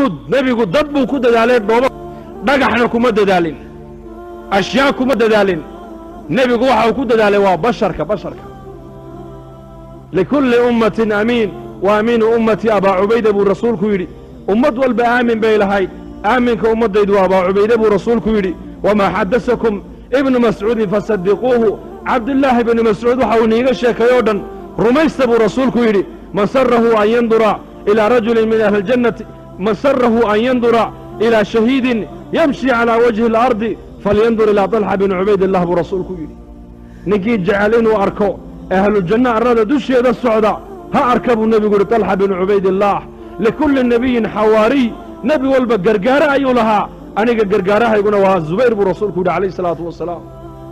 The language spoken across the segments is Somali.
juhuud nebigu dad buu ku dadaalay dhooba dhagaxna kuma dadaalin ashyaa kuma dadaalin nebigu waxa uu ku dadaalay waa basharka basharka likulli ummatin amiin wa amiinu ummatii abaa cubayda buu rasuulku yidhi ummad walba aamin bay lahayd aaminka ummaddaydu waa abaa cubayde buu rasuulku yidhi wamaa xadasakum ibnu mascuudin fasadiquuhu cabdillaahi ibnu mascuud waxa uu iniiga sheekay oo dhan rumaysta buu rasuulku yidhi man sarahu an yandura ilaa rajulin min ahli ljannati man sarahu an yandura ilaa shahiidin yamshi calaa wajhi alardi falyandur ilaa طalxa bini cubaydillah buu rasuulku yidhi ninkii jecel inuu arko ahlujanno arrada dusheeda socda ha arka buu nebigu yidhi طalxa binu cubaydillaah likulli nebiyin xawaariy nebi walba gargaare ayuu lahaa aniga gargaarahayguna waa zubayr buu rasuulku yidhi calayh isalaatu wasalaam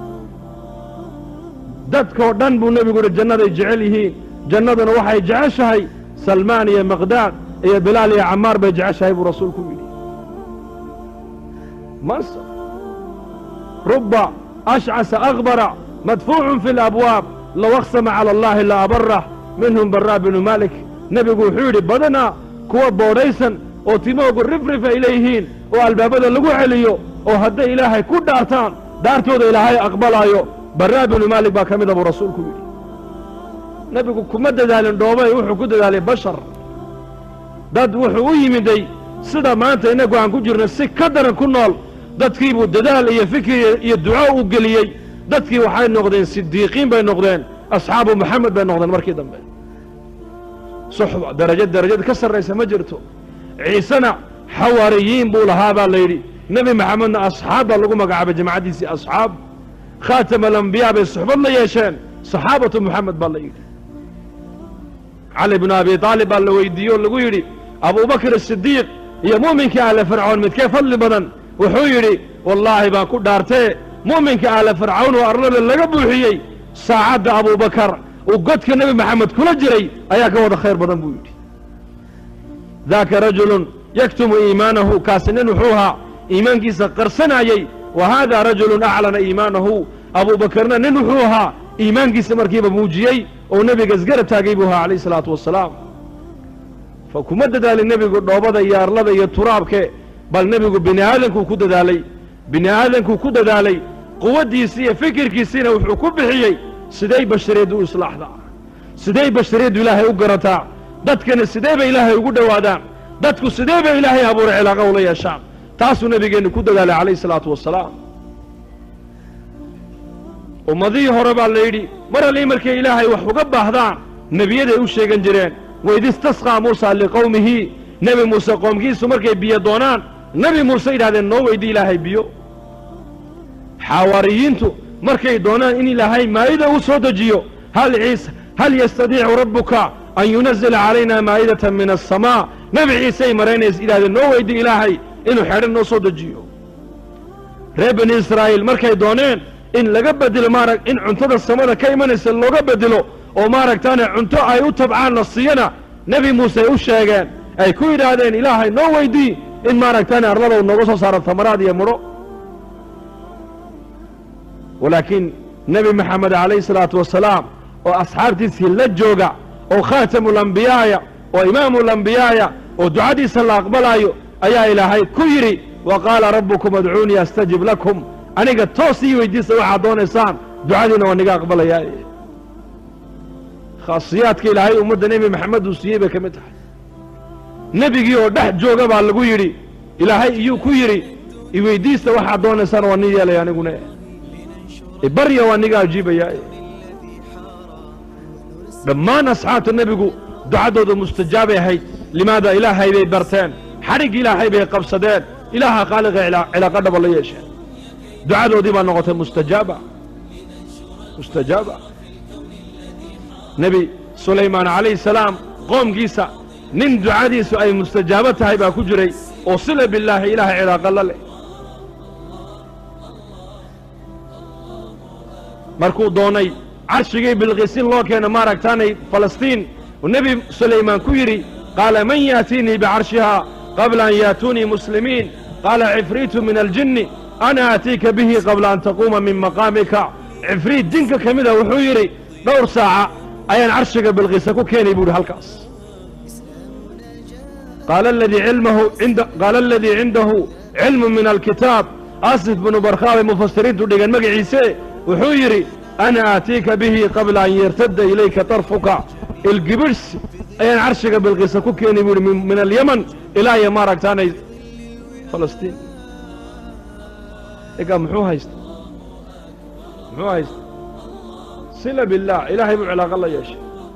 dadkoo dhan buu nebigu yidhi jannaday jecel yihiin jannaduna waxay jeceshahay salmaan iyo maqdaad iyo bilaal iyo camaar bay jeceshahay buu rasuulku yidhi mansa ruba ashcasa akbara madfuucun fi alabwaab low aqsama cala allahi la abarah minhum baraa binu malik nebigu wuxuu yidhi badanaa kuwa boodhaysan oo timoogu rifrif ay leeyihiin oo albaabada lagu celiyo oo hadday ilaahay ku dhaartaan dhaartooda ilaahay aqbalaayo baraa binu maalik baa ka mida buu rasuulku yidhi nebigu kuma dadaalin dhoobay wuxuu ku dadaalay bashar dad wuxuu u yimiday sida maanta innagu aan ku jirno si ka daran ku nool dadkiibuu dadaal iyo fikir iyo duco u geliyey dadkii waxay noqdeen sidiiqiin bay noqdeen asxaabu moxamed bay noqdeen markii dambe suxba darajo darajada ka sarraysa ma jirto ciisena xawaariyiin buu lahaa baa la yidhi nebi maxamedna asxaab baa lagu magacaabay jamacaddiisii asxaab khaatama alambiyaa bay suxbad la yeesheen saxaabatu moxamed baa la yidhi cali binu abi aalib baa la weydiiye oo lagu yidhi abubakr asidiiq iyo mu'minkii ahle fircoon midkee fadli badan wuxuu yidhi wallaahi baan ku dhaartee mu'minka ahle fircawn oo arlada laga buuxiyey saacadda abubakar uu godka nebi maxamed kula jiray ayaa ka wada khayr badan buu yidhi daaka rajulun yaktumu iimaanahu kaasi nin wuxuu ahaa iimaankiisa qarsanayey wa haada rajulun aclana iimaanahu abuubakarna nin wuxuu ahaa iimaankiisa markiiba muujiyey oo nebiga isgarab taagay buu ahaa calayh isalaatu wassalaam fa kuma dadaalin nebigu dhoobada iyo arlada iyo turaabke bal nebigu bini aadankuu ku dadaalay bini aadankuu ku dadaalay quwaddiisii iyo fikirkiisiina wuxuu ku bixiyey siday bashariyaddu u islaaxdaa siday bashariyaddu ilaahay u garataa dadkana sidee bay ilaahay ugu dhowaadaan dadku sidee bay ilaahay abuuray cilaaqa ula yeeshaan taasuu nebigeennu ku dadaalay calayh isalaatu wassalaam ummadihii hore baa la yidhi mar allii markay ilaahay wax uga baahdaan nebiyaday u sheegan jireen waid istasqaa muusa liqowmihi nebi muuse qoomkiisu markay biyo doonaan nebi muuse yidhahdeen noo weyddi ilaahay biyo xawaariyiintu markay doonaan in ilaahay maa'ida u soo dejiyo hal ciise hal yastadiicu rabbuka an yunazila calayna maa'idatan min asamaa nebi ciisey maraynays yidhahdeen noo weyddi ilaahay inuu xedhan noo soo dejiyo reer bani israa'iil markay dooneen in laga bedelo maarag in cuntada samada ka imanaysa looga bedelo oo maaragtaane cunto ay u tabcaan la siiyana nebi muuse ay u sheegeen ay ku yidhaahdeen ilaahay noo weydii in maaragtaane arladow nooga soo saaro tamaraad iyo mudho walaakiin nebi maxamed calayhi salaatu wasalaam oo asxaabtiisii la jooga oo khaatamulambiyaaya oo imaamulambiyaaya oo ducadiisa la aqbalaayo ayaa ilaahay ku yidhi wa qaala rabbukum adcuunii astajib lakum aniga toos ii weydiista waxaad doonaysaan ducadiina waa niga aqbalayaa khaasiyaadka ilaahay ummadda nebi maxamed uu siiyey bay ka mid tahay nebigii oo dhex jooga baa lagu yidhi ilaahay iyuu ku yidhi iweydiista waxaad doonaysaan waa nin yeelaya aniguna ibarya waa niga ajiibayaa dhammaan asxaabta nebigu ducaddooda mustajaabay ahayd limaada ilaahay bay barteen xadhig ilaahay bay qabsadeen ilaaha khaaliqa cilaaqa dhaba la yeesheen ducadoodii baa noqotay mustajaaba mustajaaba nebi sulaymaan calayhi salaam qoomkiisa nin ducadiisu ay mustajaabo tahay baa ku jiray oo sila billaahi ilaahay cilaaqa la leh markuu doonay carshigii bilqiisin loo keena maaragtaanay falastiin uu nebi sulaymaan ku yidhi qaala man yaatiinii bicarshihaa qabla an yaatuunii muslimiin qaala cifriitu min aljinni ana aatiika bihi qabla an taquuma min maqaamika cifriit jinka ka mida wuxuu yidhi dhowr saaca ayaan carshiga bilqiisa ku keenay buu yidhi halkaas qaala aladii cilmahu inda qaala aladii cindahu cilmu min alkitaab asif binu barkhaa bay mufasiriintu dhigeen magaciise wuxuu yidhi ana aatiika bihi qabla an yartadda ilayka tarfuka ilgibidhs ayaan carshiga bilqiisa ku keeni buu yidhi min alyaman ilaa iyo maaragtaanay falastiin egaa muxuu haysta muxuu haysta sila billaah ilaahay buu cilaaqo la yeeshay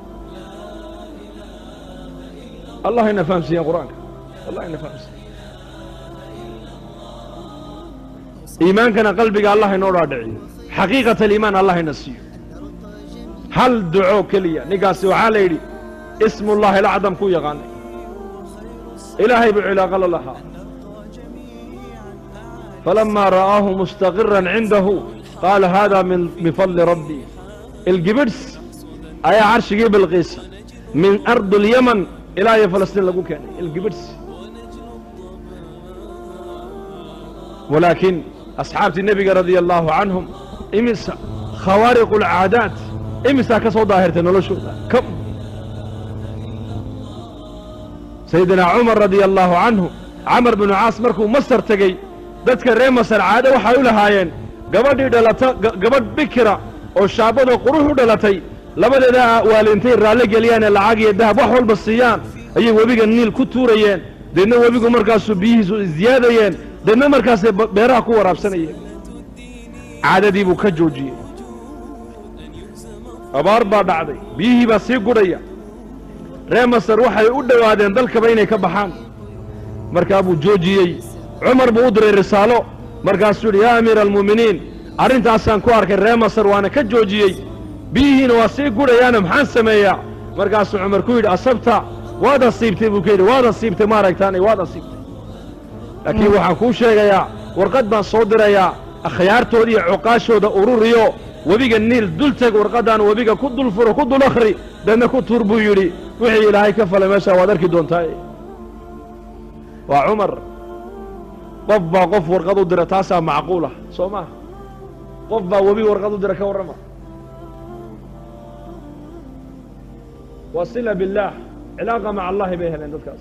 allah ina fahamsiiyeen qur-aanka allah ina fahamsiiye iimaankana qalbiga allah inoo dhaadhiciyo xaqiiqat aliimaan allah ina siiyo hal duco keliya ninkaasi waxaa la yidhi ismullahi alacdam ku yaqaanay ilaahay buu cilaaqo la lahaa falamaa ra'aahu mustaqiran cindahu qaala hada min fadli rabbi ilgibidhs ayaa carshigii bilqiisa min ardi اlyaman ilaa iyo falastiin lagu keenay ilgibidhs walaakiin asxaabtii nebiga radia allaahu canhum imisa khawaariqu alcaadaat imisaa ka soo daahirtay noloshooda sayidina cumar radia allaahu canhu camar binu caas markuu masar tegey dadka reer masar caado waxay u lahaayeen gabadhii dhalata gabadh bikira oo shaabadoo qurux u dhalatay labadeeda waalintay raalli geliyaanee lacag iyo dahab wax walba siiyaan ayay webiga niil ku tuurayeen deedna webigu markaasuu biyihiisu isziyaadayeen deedna markaasay beeraha ku waraabsanayeen caadadii buu ka joojiyey abaar baa dhacday biyihii baa sii gudhaya reer masar waxay u dhowaadeen dalkaba inay ka baxaan markaa buu joojiyey cumar buu u diray risaalo markaasuu yidhi yaa amiira almu'miniin arrintaasaan ku arkay reer masar waana ka joojiyey biyihiina waa sii gudhayaana maxaan sameeyaa markaasuu cumar ku yidhi asabta waad asiibtay buu ka yidhi waad asiibtay maaragtaanay waad asiibtay laakiin waxaan kuu sheegayaa warqad baan soo dirayaa akhyaartooda iyo cuqaashooda ururiyo webiga niil dul teg warqaddaan webiga ku dul furo ku dul akhri deedna ku tuur buu yidhi wixii ilaahay ka falay meeshaa waad arki doontaa waa cumar qof baa qof warqad u dira taasaa macquulah soo maaha qof baa webi warqad u dira ka warrama waa sila billaah cilaaqa maca allahi bay heleen dadkaas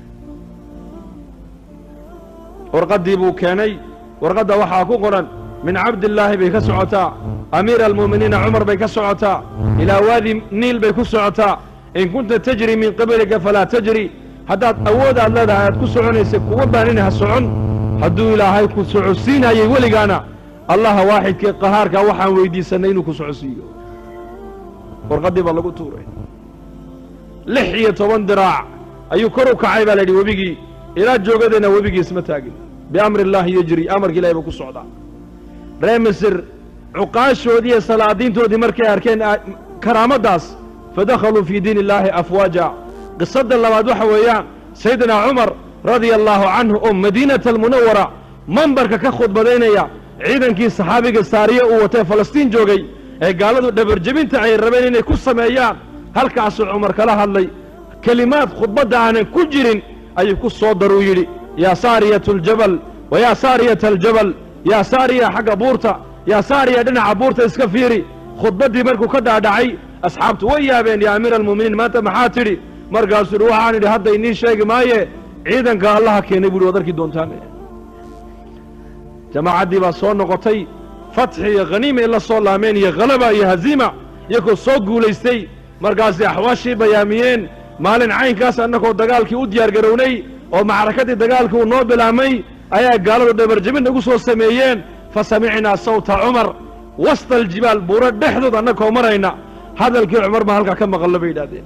warqaddii buu keenay warqadda waxaa ku qoran min cabdillaahi bay ka socotaa amiira almu'miniina cumar bay ka socotaa ilaa waadi niil bay ku socotaa in kunta tajri min qablika falaa tajri haddaad awood aad leedahay aad ku soconaysay kuwa baanina ha socon hadduu ilaahay ku socodsiinayay weligaana allaha waaxidkee qahaarkaa waxaan weyddiisannay inuu ku socodsiiyo warqaddii baa lagu tuuray lix iyo toban diraac ayuu kor u kacay baa la yidhi webigii ilaa joogadeenna webigii isma taagin biamri illaahi yejri amarka ilahi buu ku socdaa ree misir cuqaashoodii iyo salaadiintoodii markay arkeen karaamaddaas fadakhaluu fii diin illaahi afwaaja qisadda labaad waxa weeyaan sayidina cumar radia allaahu canhu oo madiinata almunawara mambarka ka khudbadaynaya ciidankii saxaabiga saariye uu watee falastiin joogay ee gaaladu dhabarjebinta ay rabeen inay ku sameeyaan halkaasuu cumar kala hadlay kelimaad khudbadda aanan ku jirin ayuu ku soo daruu yidhi yaa saariyatu aljabal wa yaa saariyata aljabal yaa saariya xagga buurta yaa saariya dhinaca buurta iska fiiri khudbaddii markuu ka dhaadhacay asxaabtu way yaabeen yaa amiira almu'miniin maanta maxaa tidhi markaasuu yidhi waxaan idhi hadda inii sheegi maaye ciidanka allaha keenay buuhi waad arki doontaan jamaacaddii baa soo noqotay fatxi iyo khaniimay la soo laameen iyo khalaba iyo haziima iyagoo soo guulaystay markaasay axwaashii bayaamiyeen maalin caynkaas annagoo dagaalkii u diyaar garownay oo macrakaddii dagaalkii uu noo bilaabmay ayaa gaaladu dhabarjebin nagu soo sameeyeen fa samicnaa sawta cumar wasta aljibaal buuro dhexdood annagoo marayna hadalkii cumar baa halkaa ka maqallo bay yidhahdeen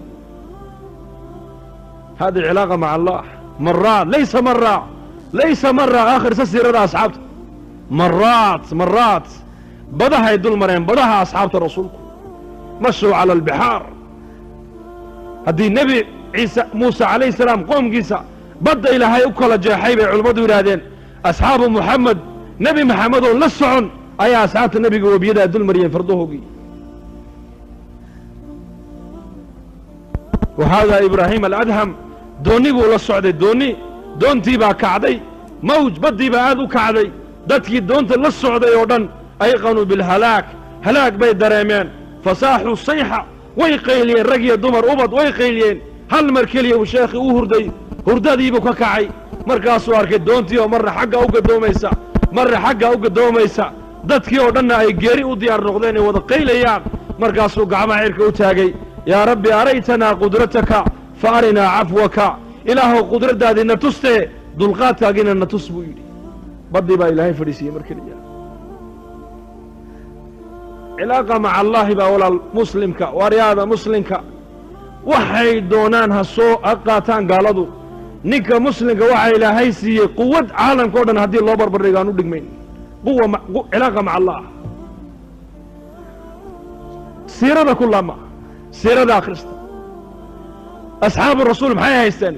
hadi cilaaqa maca allah maraat laysa maraa laysa maraa aakhirsa siirada asxaabta maraat maraat badahay dul mareen badaha asxaabta rasuulku mashuu cala albixaar haddii nebi ciise muuse calayhi salaam qoomkiisa badda ilaahay u kala jeexay bay culimmadu yidhaahdeen asxaabu muxamed nebi maxamed oo la socon ayaa asxaabta nebiga webiyadaa dul mariyeen fardahoogii wa haadaa ibraahiim aladham doonni buu la socday doonni doontii baa kacday mawj baddii baa aad u kacday dadkii doonta la socday oo dhan ayqanuu bilhalaag halaag bay dareemeen fasaaxuu sayxa way qayliyeen rag iyo dumar ubad way qayliyeen hal mar keliya uu sheekhii u hurday hurdadiibuu ka kacay markaasuu arkay doontii oo marna xagga u gadoomaysa marna xagga u gadoomaysa dadkii oo dhanna ay geeri u diyaar noqdeen ay wada qaylayaan markaasuu gacmaha cirka u taagay yaa rabbi araytanaa qudrataka fa arinaa cafwaka ilaahow qudraddaadii na tustee dulqaadkaagiina na tus buu yidhi baddii baa ilaahay fadhiisiiyey mar keliya cilaaqa maca allaahi baa walaal muslimka waaryaada muslimka waxay doonaan ha soo ha qaataan gaaladu ninka muslimka waxaa ilaahay siiyey quwad caalamka o dhan haddii loo barbardhigo aan u dhigmayn quwa ma- qu- cilaaqa maca allah siirada ku laama siirada akhrista asxaabu rasuul maxay haysteen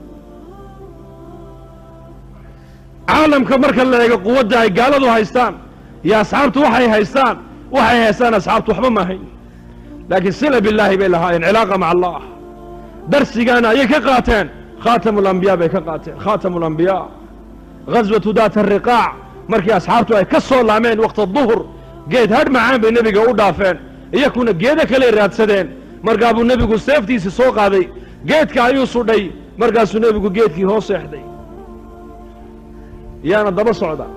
caalamka marka la eego quwadda ay gaaladu haystaan iyo asxaabtu waxay haystaan waxay haystaan asxaabtu waxba ma ahayn laakiin sila billaahi bay lahaayeen cilaaqa maca allah darsigaana ayay ka qaateen khaatamu alambiyaa bay ka qaateen khaatamu alambiyaa ghaswatu daat ariqaac markii asxaabtu ay ka soo laameen wakhta duhur geed hadh macaan bay nebiga u dhaafeen iyakuna geedo kaley raadsadeen markaa buu nebigu seeftiisii soo qaaday geedka ayuu sudhay markaasuu nebigu geedkii hoos seexday yaana daba socda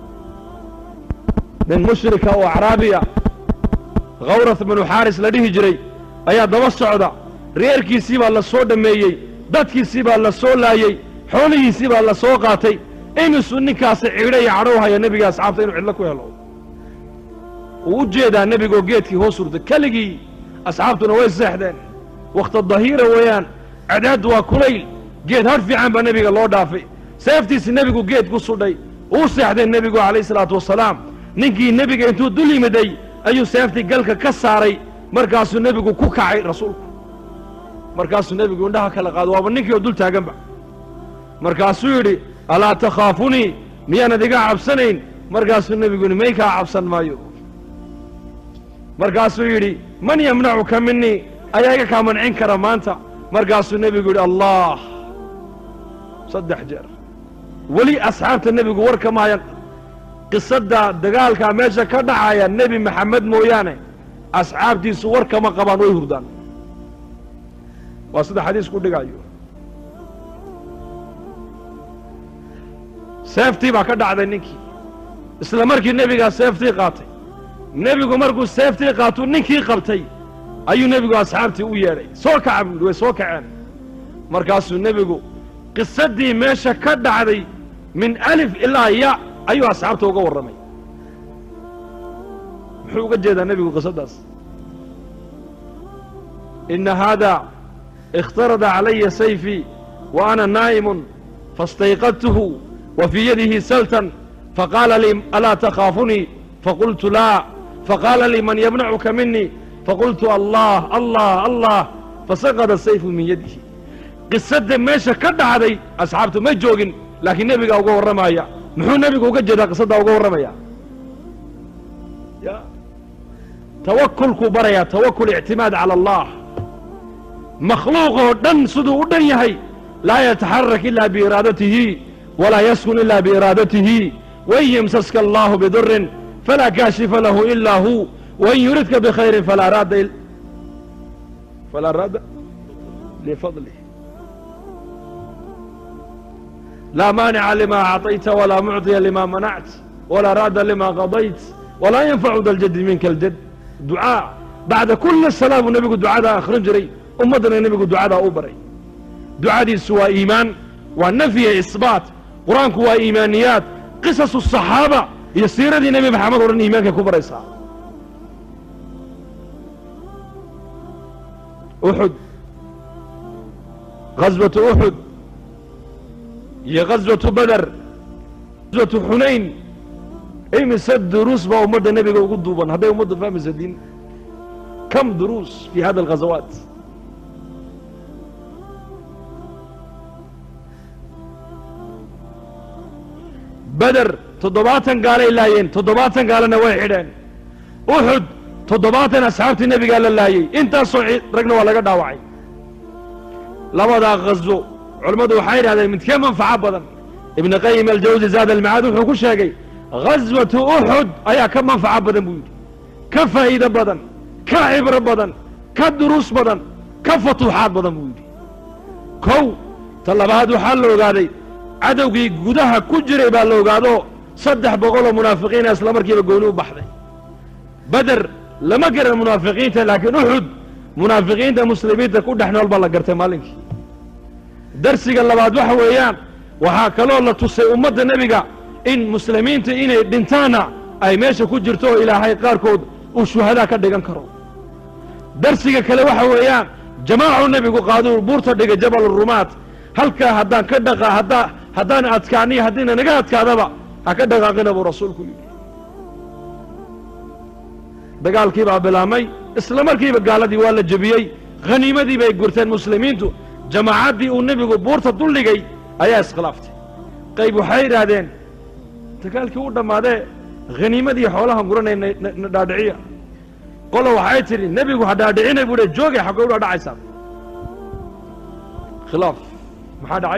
nin mushrika oo acraabiya khawrath binu xaaris la dhihi jiray ayaa daba socda reerkiisii baa la soo dhammeeyey dadkiisii baa la soo laayey xoolihiisii baa la soo qaatay imisuu ninkaasi cidho iyo cadhow haya nebiga asxaabta inuu cidlo ku helo wuu u jeedaa nebigoo geedkii hoos hurda keligii asxaabtuna way seexdeen wakhta dahiira weeyaan cadaad waa kulayl geed hadh fiican baa nebiga loo dhaafay seeftiisi nebigu geed ku sudhay uu seexday nebigu calayhi salaatu wasalaam ninkii nebiga intuu dul yimiday ayuu seeftii galka ka saaray markaasuu nebigu ku kacay rasuulku markaasuu nebigu indhaha kala qaado waaba ninkii oo dul taaganba markaasuu yidhi alaa takhaafunii miyaanad iga cabsanayn markaasuu nebigu yidhi may kaa cabsan maayo markaasuu yidhi man yamnacuka minii ayaa iga kaa mancin kara maanta markaasuu nebigu yidhi allah saddex jeer weli asxaabta nebigu war kama hayan qisadda dagaalkaa meesha ka dhacaya nebi maxamed mooyaane asxaabtiisu war kama qabaan way hurdaan waa sida xadiisku dhigayo seeftii baa ka dhacday ninkii isla markii nebigaa seeftii qaatay nebigu markuu seeftii qaatuu ninkii qabtay ayuu nebigu asxaabtii u yeedhay soo kaca buu yidhi way soo kaceen markaasuu nebigu qisaddii meesha ka dhacday min alif ilaa ya ayuu asxaabta uga warramay muxuu uga jeedaa nebigu qisaddaas ina haada اkhtarada calaya sayfii wa ana naa'imun faاstayqadtuhu wa fii yadihi saltan faqaala lii alaa takhaafunii faqultu laa faqaala lii man yamnacuka minii faqultu allah allah allah fasaqada sayfu min yadihi qisadda meesha ka dhacday asxaabtu ma joogin laakiin nebigaa uga warramaya muxuu nebigu uga jeedaa qisaddaa uga warramaya ya tawakulkuu barayaa tawakul ictimaad cala allah makhluuq oo dhan siduu u dhan yahay laa yataxarak ila biiraadatihi walaa yaskun ila biiraadatihi wain yamsaska allahu bidurin falaa kaashifa lahu ilaa hu wain yuridka bikhayrin falaa raadda falaa raadda lifadlih laa maanica lima acطayta walaa mucطiya lima manact walaa raadda lima qadayt walaa yanfacu da ljaddi minka aljad ducaa bacda kuli salaa buu nebigu ducadaa akhrin jiray ummaddana nebigu ducadaa u baray ducadiisu waa iimaan waa nafyiya isbaat qur-aanku waa iimaaniyaad qisasu saxaaba iyo siiradii nebi maxamed o dhan iimaankay ku baraysaa uxud ghaswatu uxud iyo ghaswatu beder ghaswatu xunayn imise duruus baa ummadda nebiga ugu duuban hadday ummaddu fahmaysa diin kam duruus fi hada alghazawaat beder toddobaatan gaalay laayeen toddobaatan gaalana way xidheen uxud toddobaatan asxaabtii nebigaa la laayey intaasoo ragna waa laga dhaawacay labadaa khaswo culammadu waxay yidhahdeen midkee manfaco badan ibnu qayim aljawsi zaad almacaad wuxuu ku sheegay ghaswatu uxud ayaa ka manfaco badan buu yidhi ka faa'iido badan ka cibro badan ka duruus badan ka futuuxaad badan buu yidhi kow ta labaad waxaa la ogaaday cadowgii gudaha ku jiray baa la ogaado saddex boqoloo munaafiqiina isla markiiba gooni u baxday beder lama garan munaafiqiinta laakiin uxud munaafiqiinta muslimiinta ku dhex nool baa la gartay maalinkii darsiga labaad waxa weeyaan waxaa kaloo la tusay ummadda nebiga in muslimiinta inay dhintaanna ay meesha ku jirto oo ilaahay qaarkood uu shuhadaa ka dhigan karo darsiga kale waxa weeyaan jamaacu nebigu qaaduu buurta dhigay jabal rumaat halkaa haddaan ka dhaqa haddaa haddaan adkaaniyo haddiina naga adkaadaba ha ka dhaqaaqina buu rasuulku yidhi dagaalkii baa bilaabmay isla markiiba gaaladii waa la jebiyey khaniimadii bay gurteen muslimiintu jamaacaddii uu nebigu buurta duldhigay ayaa iskhilaaftay qayb waxay idhaahdeen dagaalkii u dhammaadee khaniimadii xoolaha guranay na dhaadhiciya qola waxay tidhi nebigu ha dhaadhicinay buu joogay xaggay u dhaadhacaysaa khilaaf maxaa dhacay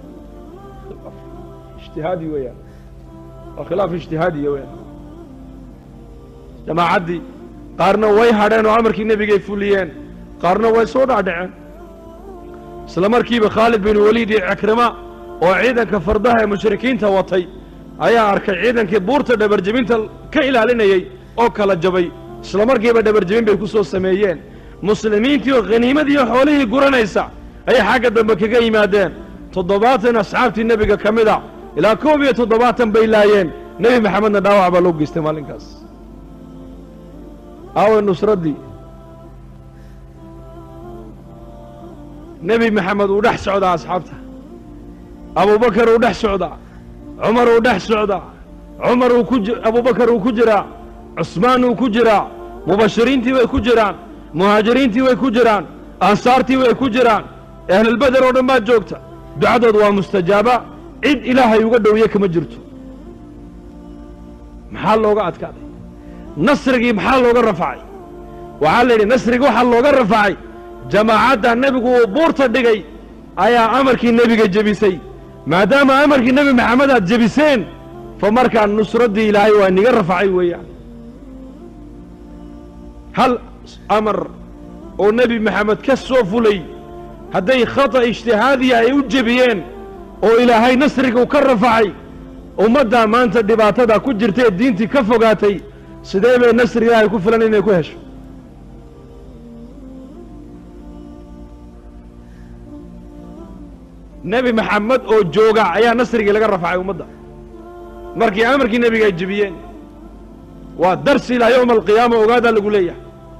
ijtihaadi weeyaan waa khilaaf ijtihaadiya weeyaan jamaacaddii qaarna way hadheen oo amarkii nebigay fuliyeen qaarna way soo dhaadhaceen isla markiiba khaalid bin waliid iyo cikrima oo ciidanka fardaha ee mushrikiinta watay ayaa arkay ciidankii buurta dhabarjebinta ka ilaalinayey oo kala jabay isla markiiba dhabarjebin bay ku soo sameeyeen muslimiintii oo khaniimadiiyo xoolihii guranaysa ayay xagga dambe kaga yimaadeen toddobaatan asxaabtii nebiga ka mid a ilaa koob iyo toddobaatan bay laayeen nebi maxamedna dhaawac baa loo geystay maalinkaas aaway nusraddii nebi maxamed uu dhex socdaa asxaabta abubakar uu dhex socdaa cumar uu dhex socdaa cumar uu ku abubakar uu ku jiraa cusmaan uu ku jiraa mubashiriintii way ku jiraan muhaajiriintii way ku jiraan ansaartii way ku jiraan ahlulbeder oo dhan baa joogta ducadood waa mustajaaba cid ilaahay uga dhowiye kama jirto maxaa looga adkaaday nasrigii maxaa looga rafacay waxaa la yidhi nasrigii waxaa looga rafacay jamaacadda nebigu uu buurta dhigay ayaa amarkii nebiga jebisay maadaama amarkii nebi maxamed aad jebiseen fa markaa nusraddii ilaahay waa niga rafacay weeyaan hal amar oo nebi maxamed ka soo fulay hadday khata ijtihaadiya ay u jebiyeen oo ilaahay nasrigu ka rafacay ummaddaa maanta dhibaatada ku jirta ee diintii ka fogaatay sidee bay nasri ilaahay ku filan inay ku hesho nebi maxamed oo jooga ayaa nasrigii laga rafacay ummadda markii amarkii nebiga ay jebiyeen waa darsi ilaa yowma alqiyaama ogaadaa lagu leeyahay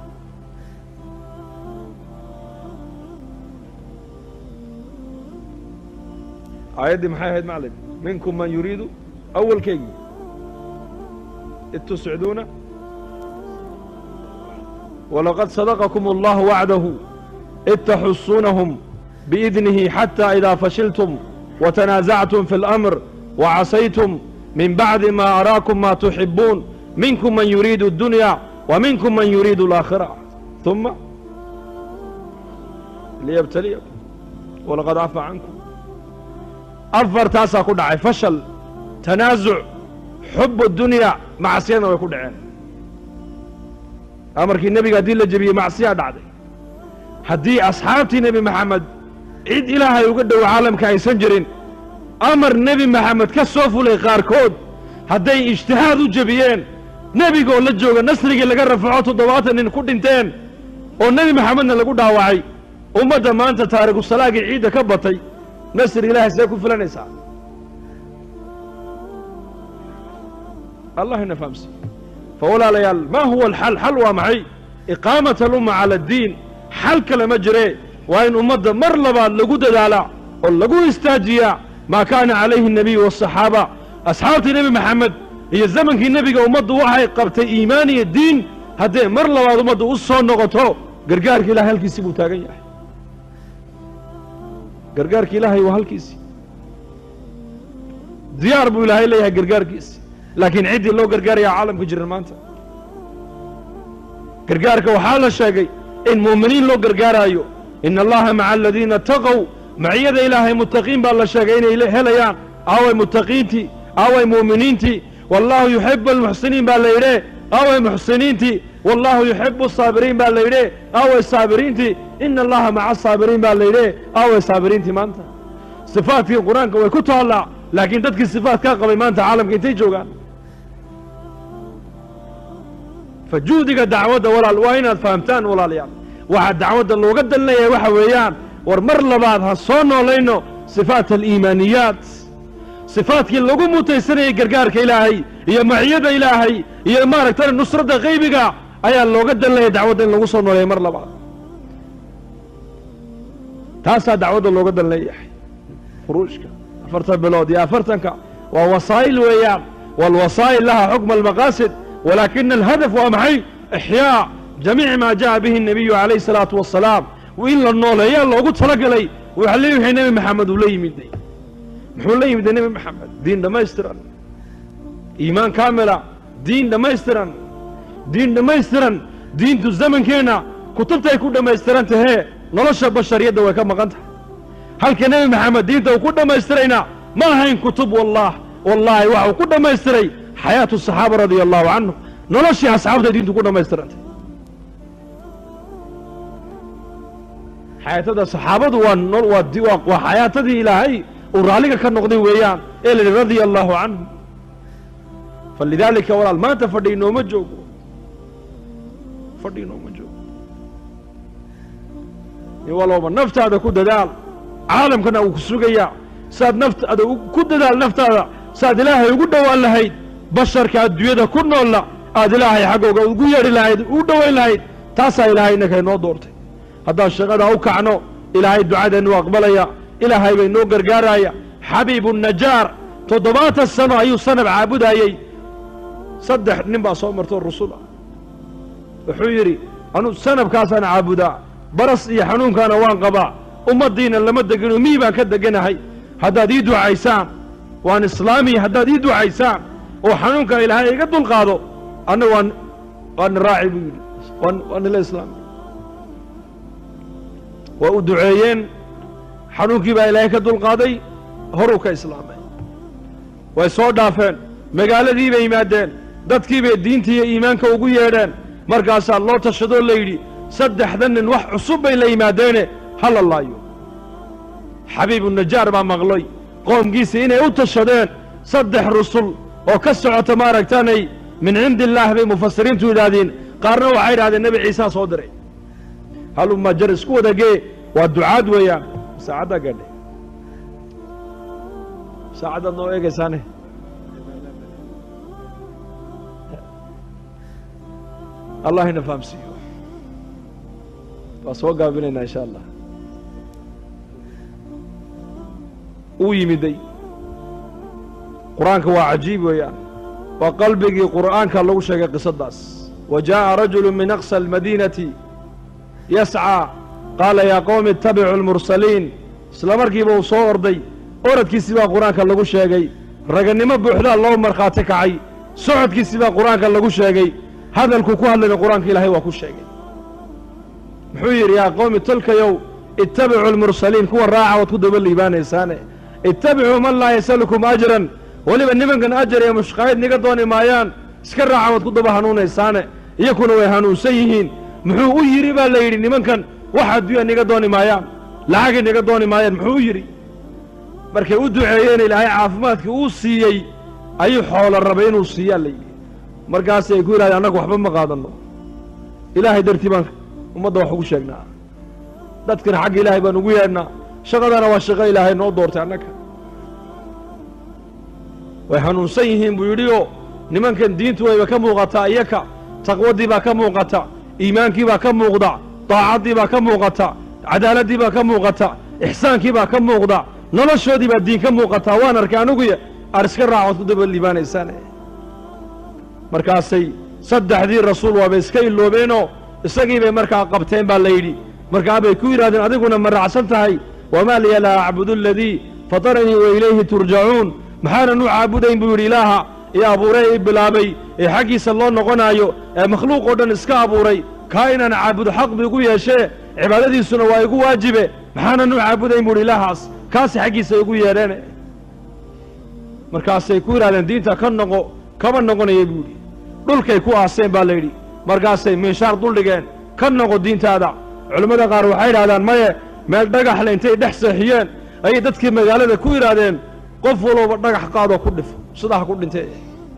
aayaddii maxay ahayd maclim minkum man yuriidu awalkeygii id tusciduuna walaqad sadaqakum allahu wacdahu id taxusuunahum biidnihi xataa idaa fashiltum watanaasactum fi اlamr wacasaytum min bacdi ma araakum ma tuxibuun minkum man yuriidu اdunya wa minkum man yuriidu alaakhira uma liyabtaliyakum walaqad cafa cankum afartaasaa ku dhacay fashal tanaasuc xub dunya macsiyadna way ku dhaceen amarkii nebiga haddii la jebiyey macsiyaa dhacday haddii asxaabtii nebi maxamed cid ilaahay uga dhowo caalamka aysan jirin amar nebi maxamed ka soo fulay qaarkood hadday ijtihaad u jebiyeen nebigoo la jooga nasrigii laga rafaco toddobaatan nin ku dhinteen oo nebi maxamedna lagu dhaawacay ummadda maanta taarikusalaagii ciidda ka batay nasri ilaahay see ku filanaysaa allah ina fahamsi fa walaalayaal maa huwa alxal xal waa maxay iqaamat alumma cala addiin xal kale ma jiree waa in ummadda mar labaad lagu dadaalaa oo lagu istaajiyaa maa kaana calayhi الnabiyu والصaxaaba asxaabtii nebi maxamed iyo zamankii nebiga ummaddu waxay qabtay iimaan iyo diin haddee mar labaad ummaddu u soo noqoto gargaarka ilahay halkiisii buu taagan yahay gargaarka ilaahay waa halkiisii diyaar buu ilaahay leeyahay gargaarkiisi laakiin ciddii loo gargaarayaa caalamka jiran maanta gargaarka waxaa la sheegay in mu'miniin loo gargaaraayo ina allaha maca aladiina taqow maciyada ilaahay muttaqiin baa la sheegay inay helayaan aaway muttaqiintii aaway mu'miniintii wallaahu yuxibu almuxsiniin baa la yidhe aaway muxsiniintii wallaahu yuxibu asaabiriin baa la yidhe aaway saabiriintii ina allaha maca asaabiriin baa la yidhe aaway saabiriintii maanta sifaatkii qur-aanka way ku taallaa laakiin dadkii sifaatkaa qabay maanta caalamka intay joogaan fa juhdiga dacwadda walaal waa inaad fahamtaan walaalayaal waxaa dacwadda looga dalinayaa waxa weeyaan war mar labaad ha soo noolayno sifaat aliimaaniyaat sifaadkii lagu mutaysanayay gargaarka ilaahay iyo maciyada ilaahay iyo maaragtay nusradda qaybiga ayaa looga dalinaya dacwadda in lagu soo nooleeya mar labaad taasaa dacwadda looga dalinayahay khuruujka afartan bilood iyo afartanka waa wasaa'il weeyaan waalwasaa'il laha xukma almaqaasid walaakina alhadaf waa maxay ixyaa jamiici maa jaءa bihi الnabiyu calayh الsalaatu wasalaam in la nooleeyaa loogu talagalay waxa le wixii nebi maxamed uu la yimiday muxuu la yimiday nebi maxamed diin dhammaystiran iimaan kaamila diin dhammaystiran diin dhammaystiran diintu zamankeenna kutubtay ku dhammaystiran tahee nolosha bashariyadda way ka maqan tahay halka nebi maxamed diinta uu ku dhammaystirayna ma ahayn kutub wallah wallaahi waxa uu ku dhammaystiray xayaatu saxaaba radia allahu canhu noloshii asxaabtay diintu ku dhammaystirantay xayaatada saxaabadu waa nol waa di waa waa xayaatadii ilaahay uu raalliga ka noqday weeyaan ee la yidhi radia allahu canhu falidaalika walaal maanta fadhi inooma joogo fadhi inooma joogo in walooba naftaada ku dadaal caalamkana uu ku sugayaa saad naftaada ku dadaal naftaada saad ilaahay ugu dhowaan lahayd basharka adduunyada ku noolla aad ilaahay xaggooga ugu yeedhi lahayd u dhowayn lahayd taasaa ilaahay innaka inoo doortay haddaan shaqadaa u kacno ilaahay ducadeennu aqbalaya ilaahay bay noo gargaaraya xabiibu najaar toddobaatan sano ayuu sanab caabudaayey saddex nin baa soo martoo rusul ah wuxuu yidhi anu sanabkaasaan caabudaa baras iyo xanuunkaana waan qabaa ummaddiina lama degino mii baan ka deganahay haddaad ii ducaysaan waan islaamiya haddaad ii ducaysaan oo xanuunkan ilaahay iga dulqaado anna waan waana raaci buu yidhi waan waa nila islaami waa u duceeyeen xanuunkii baa ilaahay ka dulqaaday horuu ka islaamay way soo dhaafeen magaaladii bay yimaadeen dadkii bay diintii iyo iimaanka ugu yeedheen markaasaa loo tashadoo la yidhi saddexdan nin wax cusub bay la yimaadeene hala laayo xabiibu najaar baa maqlay qoomkiisii inay u tashadeen saddex rusul oo ka socota maaragtaanay min cindi illaah bay mufasiriintu yidhaahdeen qaarna waxay yidhahdeen nebi ciisaa soo diray haluma jar isku wadagee waa ducaad weeyaan saacaddaa gaadhay saacaddaad noo eegaysaane allah ina fahamsiiyo waa soo gaabinaynaa insha allah uu yimiday qur-aanka waa cajiib weeyaan waa qalbigii qur'aanka lagu sheegay qisaddaas wa jaaءa rajulu min aqsa almadiinati yascىa qaala yaa qowmi itabicuu almursaliin isla markiiba uu soo orday oradkiisii baa qur-aanka lagu sheegay ragannimo buuxdaa loo markhaati kacay socodkiisii baa qur-aanka lagu sheegay hadalkuu ku hadlayna qur-aanka ilaahay waa ku sheegay muxuu yidhi yaa qowmi tolkayow ittabicuu almursaliin kuwa raaca waad ku daba liibaanaysaane ittabicuu man laa yasalukum ajran weliba nimankan ajar iyo mushqaayid niga dooni maayaan iska raaca waad ku daba hanuunaysaane iyakuna way hanuunsan yihiin muxuu u yidhi baa la yidhi nimankan wax adduunya niga dooni maayaan lacagay niga dooni maayaan muxuu u yidhi markay u duceeyeen ilaahay caafimaadkii uu siiyey ayuu xoolo rabay inuu siiyaa la yidhi markaasay ku yidhahdeen annagu waxba ma qaadanno ilaahay dartii baan ummadda wax ugu sheegnaa dadkana xagga ilaahay baan ugu yeedhnaa shaqadana waa shaqo ilaahay noo doortay annaga way hanuunsan yihiin buu yidhi oo nimankan diintu wayba ka muuqataa iyaka taqwadii baa ka muuqata iimaankii baa ka muuqda daacaddii baa ka muuqata cadaaladdii baa ka muuqata ixsaankii baa ka muuqda noloshoodii baa diin ka muuqataa waan arkay aniguya aad iska raacood ku daba liibaanaysaane markaasay saddexdii rasuul waabay iska iloobeenoo isagii bay markaa qabteen baa la yidhi markaa bay ku yidhahdeen adiguna ma raacsan tahay wamaa liya laa acbudu aladii fataranii wa ilayhi turjacuun maxaanan u caabudayn buu yidhi ilaaha ee abuuray i bilaabay ee xaggiisa loo noqonaayo ee makhluuq oo dhan iska abuuray kaa inaan caabudo xaq bu igu yeeshee cibaadadiisuna waa igu waajibe maxaanan u caabudayn buu yidhi ilaahaas kaasi xaggiisa igu yeedheene markaasay ku yidhahdeen diinta ka noqo kama noqonaya buu yidhi dhulkay ku aaseen baa la yidhi markaasay miishaar duldhigeen ka noqo diintaada culimmada qaar waxay yidhahdaan maye meel dhagaxle intay dhex seexiyeen ayay dadkii magaalada ku yidhaahdeen qof walooba dhagax qaadoo ku dhifo sidaa ha ku dhintee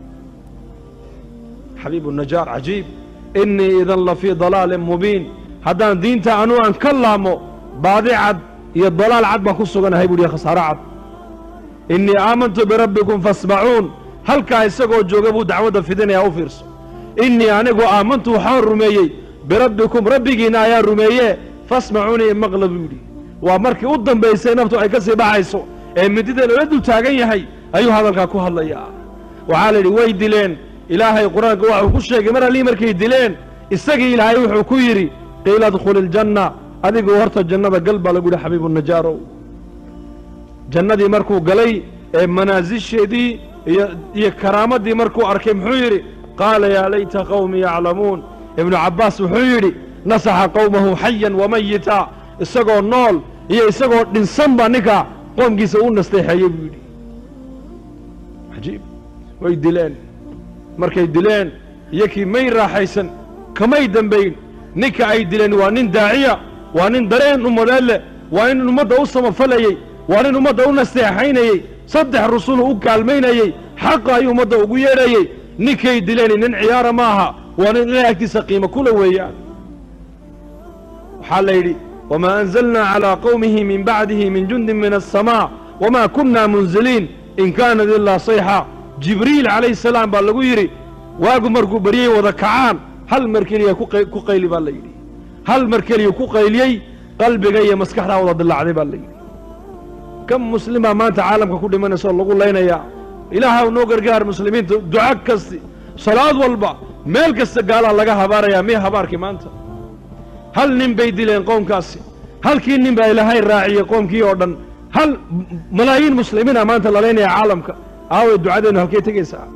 xabiibu najaar cajiib innii idan la fii dalaalin mubiin haddaan diinta anuu aan ka laamo baadi cad iyo dalaal cad baan ku suganahay buuhi khasaaro cad innii aamantu birabbikum faasmacuun halkaa isagoo jooga buu dacwadda fidinayaa u fiirso innii anigu aamantu waxaan rumeeyey birabbikum rabbigiinna ayaa rumeeye fasmacuunii imaqla buu yidhi waa markii u dambaysay naftu ay ka sii baxayso ee midida loola dul taagan yahay ayuu hadalkaa ku hadlayaa waxaa la yidhi way dileen ilaahay qur-aanka waxuu ku sheegay mar allii markay dileen isagii ilaahay wuxuu ku yidhi qiila adkhuli iljanna adigu horta jannada gal baa lagu yidhi xabiibu najaarow jannadii markuu galay ee manaasisheedii iyo iyo karaamadii markuu arkay muxuu yidhi qaala yaa layta qawmi yaclamuun ibnu cabbaas wuxuu yidhi nasaxa qowmahu xayan wamayita isagoo nool iyo isagoo dhinsan baa ninka qoomkiisa u nasteexeeyey buu yidhi cajiib way dileen markay dileen iyo kii may raaxaysan kamay dembayn ninka ay dileen waa nin daaciya waa nin dareen ummadeed leh waa nin ummadda u samafalayey waa nin ummadda u nasteexaynayey saddex rusulu u kaalmaynayey xaqa ayuu ummadda ugu yeedhayey ninkay dileen nin ciyaara ma aha waa nin ilahay agtiisa qiimo kula weeyaan waxaa la yidhi wamaa anzalnaa calaa qowmihi min bacdihi min jundin min aلsamaa wamaa kunna munziliin in kaanat ilaa sayxa jibriil calayhi salaam baa lagu yidhi waagu markuu baryey wada kacaan hal mar keliya ku qayli baa la yidhi hal mar keliya ku qayliyey qalbiga iyo maskaxdaa wada dillaacday baa la yidhi kan muslimaa maanta caalamka ku dhimanaysa oo lagu laynayaa ilaahaw noo gargaar muslimiinta duca kasti salaad walba meel kasta gaalaa laga habaarayaa miya habaarkii maanta hal nin bay dileen qoomkaasi halkii nin baa ilaahay raaciyey qoomkii oo dhan hal malaayiin muslimiina maanta la laynaya caalamka aaway ducadeennu halkay tegaysaa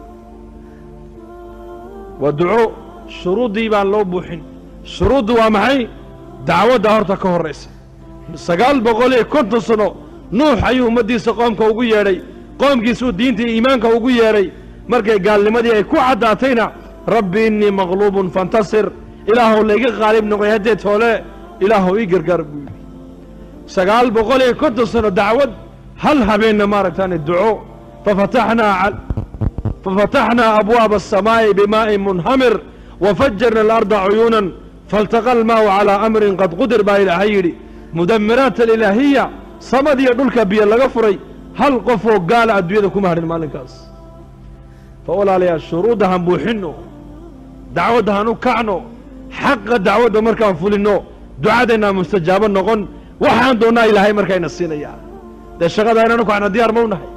waa duco shuruuddii baan loo buuxin shuruuddu waa maxay dacwadda horta ka horraysa sagaal boqol iyo konton sano nuux ayuu ummaddiisa qoomka ugu yeedhay qoomkiisuu diinta iyo iimaanka ugu yeedhay markay gaalnimadii ay ku caddaatayna rabbi innii maqluubun fantasir ilaahuw layga qaalib noqoy haddee toole ilaahuw ii gargaar buu yidhi sagaal boqol iyo konton sano dacwad hal habeenna maaragtaane duco fafataxnaa fafataxnaa abwaaba aلsamaa'i bimaa'in munhamir wafajarna alarda cuyuunan faltaqa almaa'u calaa amrin qad qudir baa ilaahay yidhi mudamiraat alilaahiya samadiiyo dhulka biyo laga furay hal qofoo gaala adduunyada kuma hadhin maalinkaas fa walaalayaal shuruudda han buuxinno dacwadda han u kacno xaqa dacwadda markaan fulinno ducadaynaa mustajaabo noqon waxaan doonnaa ilaahay markayna siinayaa dee shaqada inaanu kacna diyaar ma u nahay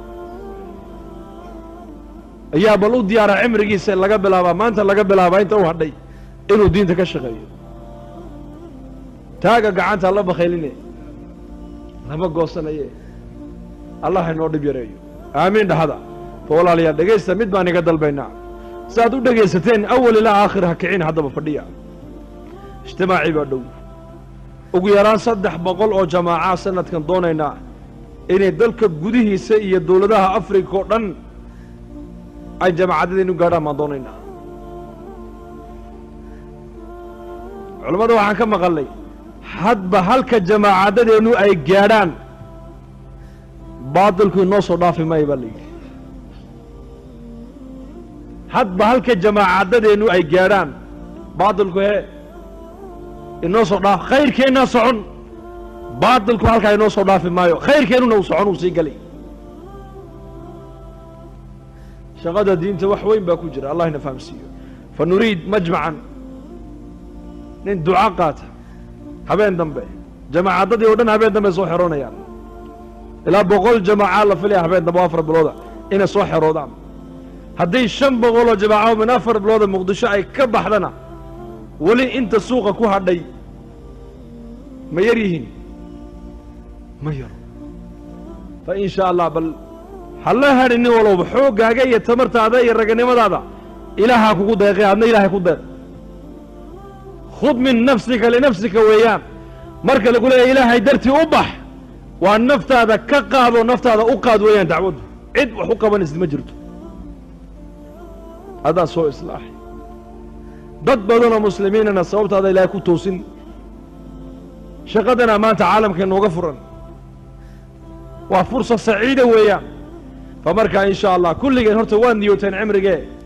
ayaa bal u diyaara cimrigiisa laga bilaabaa maanta laga bilaabaa inta u hadhay inuu diinta ka shaqeeyo taaga gacanta la bakhayline lama goosanaye allah inoo dhib yareeyo aamiin dhahada fa walaalayaal dhegaysta mid baan iga dalbaynaa si aad u dhegaysateen awal ilaa aakhir ha kicin haddaba fadhiya ijtimaacii baa dhow ugu yaraan saddex boqol oo jamaaca sanadkan doonaynaa inay dalka gudihiisa iyo dowladaha afrika oo dhan ay jamaacadadaynu gaadhaan baan doonaynaa culammada waxaan ka maqalnay hadba halka jamaacadadeennu ay gaadhaan baatilku inoo soo dhaafi maayo baa la yidhi hadba halka jamaacadadeennu ay gaadhaan baatilku hee inoo soo dhaaf khayrkeennaa socon baatilku halkaa inoo soo dhaafi maayo khayrkeennuna uu socon uu sii galay shaqada diinta wax weyn baa ku jira allah ina fahamsiiyo fa nuriid majmacan nin duca qaata habeen dambe jamaacadadii oo dhan habeen dambe soo xeroonayaan ilaa boqol jamaaca la filaya habeen dambe oo afar bilooda inay soo xeroodaan haddii shan boqoloo jamaaca min afar bilooda muqdisho ay ka baxdana weli inta suuqa ku hadhay ma yar yihiin ma yaro fa in shaa allah bal halla hadhi nin walowba xooggaaga iyo tamartaada iyo raganimadaada ilaahaa kugu deeqay adna ilaahay ku deeq khud min nafsika linafsika weeyaan marka lagu leeyahy ilaahay dartii u bax waa naftaada ka qaadoo naftaada u qaad weeyaan dacwaddu cid wax u qabanaysid ma jirto adaa soo islaaxay dad badanoo muslimiinana sababtaada ilaahay ku toosin shaqadana maanta caalamka inooga furan waa fursa saciida weeyaan fa markaa in sha allah kulligeen horta waa niyooteen cimrigee